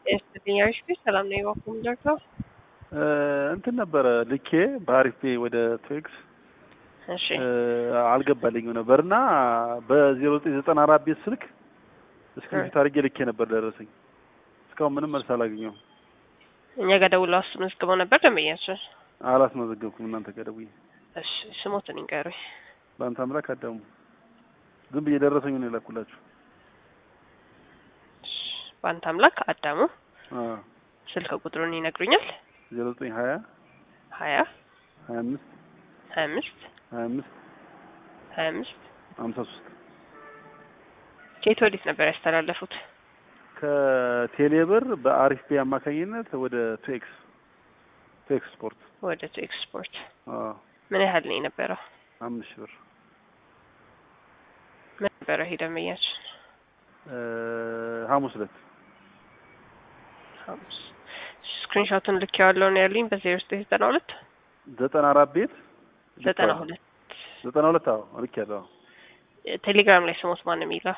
የስተኛዎች ቤት ሰላም ነው የባኩም ዶክተር እንትን ነበረ ልኬ በአሪፍ ፔ ወደ ቶክስ እሺ አልገባልኝም ነበር እና በዜሮ ዘጠኝ ዘጠና አራት ቤት ስልክ እስክሪፕት አድርጌ ልኬ ነበር ደረሰኝ። እስካሁን ምንም መልስ አላገኘሁም። እኛ ጋር ደውለው አስመዝግበው ነበር ደንበኛችን። አላስመዘገብኩም። እናንተ ጋር ደውዬ እሺ ስሞትን ይንገሩኝ። በአንተ አምላክ አዳሙ ዝም ብዬ ደረሰኝ ነው የላኩላችሁ። እሺ፣ በአንተ አምላክ አዳሙ አዎ ስልክ ቁጥሩን ይነግሩኛል? ዜሮ ዘጠኝ ሀያ ሀያ ሀያ አምስት ሀያ አምስት ሀያ አምስት ሀያ አምስት ሀምሳ ሶስት ከየት ወዴት ነበር ያስተላለፉት? ከቴሌብር በአሪፍ ፔ አማካኝነት ወደ ቱኤክስ ቱኤክስ ስፖርት ወደ ቱ ኤክስፖርት። አዎ ምን ያህል ነው የነበረው? አምስት ሺህ ብር ምን ነበረ ይሄ ደንበኛችን? ሐሙስ ዕለት ሐሙስ ስክሪንሾቱን ልክ ያለው ነው ያሉኝ በዜሮ ዘጠኝ ዘጠና ሁለት ዘጠና አራት ቤት ዘጠና ሁለት ዘጠና ሁለት አዎ ልክ ያለው ቴሌግራም ላይ ስሞት ማን ነው የሚለው?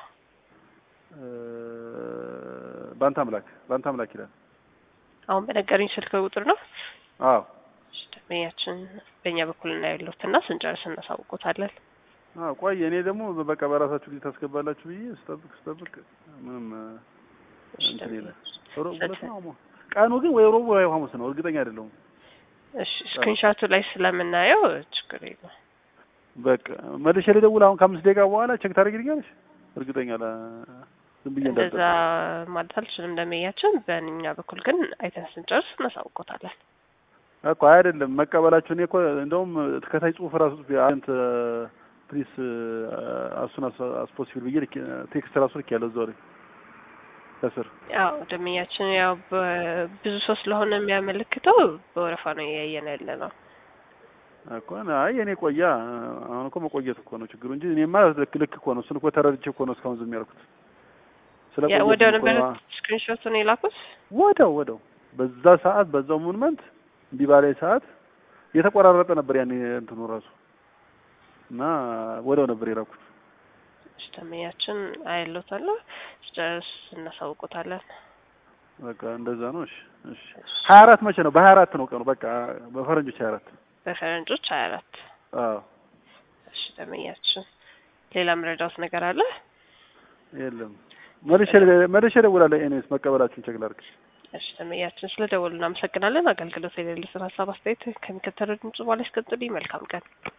በአንተ አምላክ በአንተ አምላክ ይላል። አሁን በነገረኝ ስልክ ቁጥር ነው። አዎ እሺ፣ ደንበኛችን በእኛ በኩል እናያሉት እና ስንጨርስ እናሳውቆታለን። አዎ ቆይ እኔ ደግሞ በቃ በራሳችሁ ጊዜ ታስገባላችሁ ብዬ ስጠብቅ ስጠብቅ ምንም እሺ፣ እንትን የለ ደንበኛችን። ሮብ ዕለት ነው ሐሙስ ቀኑ ግን ወይ ሮብ ወይ ሐሙስ ነው እርግጠኛ አይደለሁም። እሺ ስክሪንሾቱ ላይ ስለምናየው ችግር የለም። በቃ መልሼ ልደውል አሁን ከአምስት ደቂቃ በኋላ ቼክ ታደርጊልኛለሽ? እርግጠኛ ላ ዝም ብዬ እንደዛ እንዳልጠብቅ ማለት አልችልም ደንበኛችን። በእኛ በኩል ግን አይተን ስንጨርስ እናሳውቆታለን። እኮ አይደለም መቀበላችሁ። እኔ እኮ እንደውም ከታች ጽሁፍ ራሱ ጽፌ አንተ ፕሊስ አሱን አስፖሲብል ብዬ ልኬ ቴክስት ራሱ ልክ ያለው እዛው ላይ ከስር ያው ደንበኛችን ያው ብዙ ሰው ስለሆነ የሚያመለክተው በወረፋ ነው እያየን ያለ ነው። እኮ አይ የኔ ቆያ አሁን እኮ መቆየት እኮ ነው ችግሩ እንጂ እኔማ ልክ ልክ እኮ ነው። እሱን እኮ ተረድቼ እኮ ነው እስካሁን ዝም ያልኩት። ስለ ያ ቆየት ወዲያው እኮ ነበር ነው። ስክሪንሾቱን የላኩት። ወደው ወደው በዛ ሰዓት በዛው ሙቭመንት እንዲህ ባላይ ሰዓት የተቆራረጠ ነበር ያኔ እንትኑ ራሱ እና ወደው ነበር የላኩት። እሺ ደንበኛችን አይሎታለሁ ስጨርስ እናሳውቆታለን። በቃ እንደዛ ነው። እሺ እሺ። ሀያ አራት መቼ ነው? በሀያ አራት ነው ቀኑ። በቃ በፈረንጆች ሀያ አራት በፈረንጆች ሀያ አራት አዎ እሺ ደንበኛችን ሌላ ምረዳውት ነገር አለ? የለም። መልሼ መልሼ እደውላለሁ። ኤኒዌይስ መቀበላችሁን ቼክ ላድርግ። እሺ ደንበኛችን ስለ ደወሉ እናመሰግናለን። አገልግሎት የሌሉትን ሀሳብ አስተያየት ከሚከተለው ድምጽ በኋላ ያስቀጥሉኝ። መልካም ቀን